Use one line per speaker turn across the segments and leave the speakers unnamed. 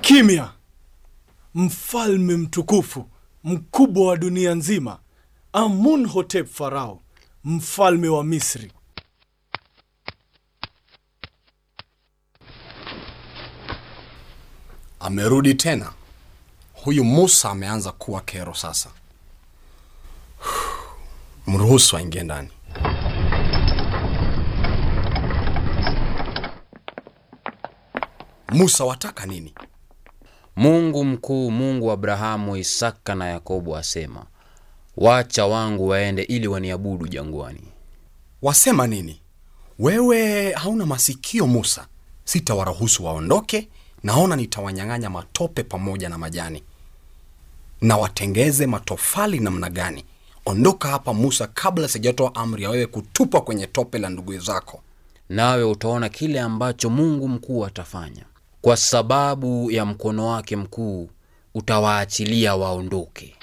Kimya! Mfalme mtukufu mkubwa wa dunia nzima, Amunhotep Farao, mfalme wa Misri.
Amerudi tena. Huyu Musa ameanza kuwa kero sasa. Mruhusu aingie ndani. Musa, wataka nini?
Mungu mkuu, Mungu wa Abrahamu, Isaka na Yakobo asema, wacha wangu waende ili waniabudu jangwani.
Wasema nini? Wewe hauna masikio Musa. Sitawaruhusu waondoke. Naona nitawanyang'anya matope pamoja na majani, na watengeze matofali namna gani? Ondoka hapa Musa, kabla sijatoa amri ya wewe kutupwa kwenye tope la ndugu zako.
Nawe utaona kile ambacho Mungu mkuu atafanya. Kwa sababu ya mkono wake mkuu utawaachilia waondoke.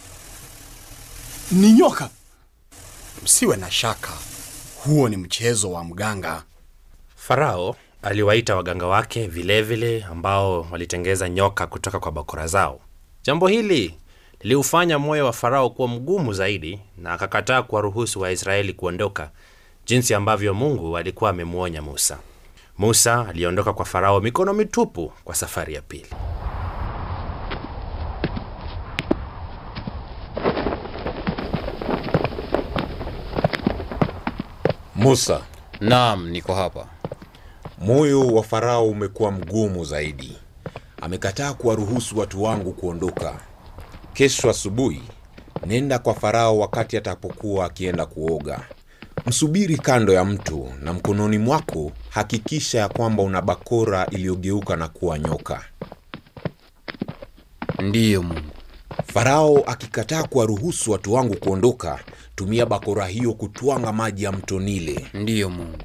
Ni nyoka!
Msiwe na shaka, huo ni mchezo wa mganga.
Farao aliwaita waganga wake vilevile vile ambao walitengeza nyoka kutoka kwa bakora zao. Jambo hili liliufanya moyo wa Farao kuwa mgumu zaidi, na akakataa kuwaruhusu Waisraeli kuondoka jinsi ambavyo Mungu alikuwa amemwonya Musa. Musa aliondoka kwa Farao mikono mitupu kwa safari ya pili.
Musa,
Naam, niko hapa.
moyo wa Farao umekuwa mgumu zaidi. Amekataa kuwaruhusu watu wangu kuondoka. Kesho asubuhi nenda kwa Farao wakati atapokuwa akienda kuoga. Msubiri kando ya mto, na mkononi mwako hakikisha ya kwamba una bakora iliyogeuka na kuwa nyoka.
Ndiyo Mungu.
Farao akikataa kuwaruhusu watu wangu kuondoka, tumia bakora hiyo kutwanga maji ya mto Nile.
Ndiyo Mungu.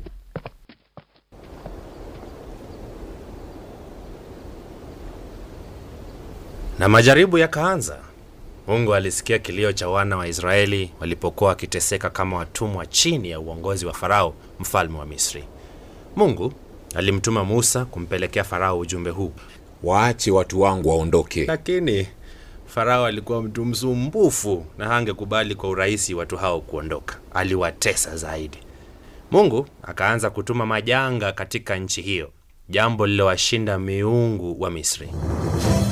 Na majaribu yakaanza. Mungu alisikia kilio cha wana wa Israeli walipokuwa wakiteseka kama watumwa chini ya uongozi wa Farao, mfalme wa Misri. Mungu alimtuma Musa kumpelekea Farao ujumbe huu,
Waache watu wangu waondoke.
lakini Farao alikuwa mtu msumbufu na hangekubali kwa urahisi watu hao kuondoka. Aliwatesa zaidi. Mungu akaanza kutuma majanga katika nchi hiyo, jambo lililowashinda miungu wa Misri.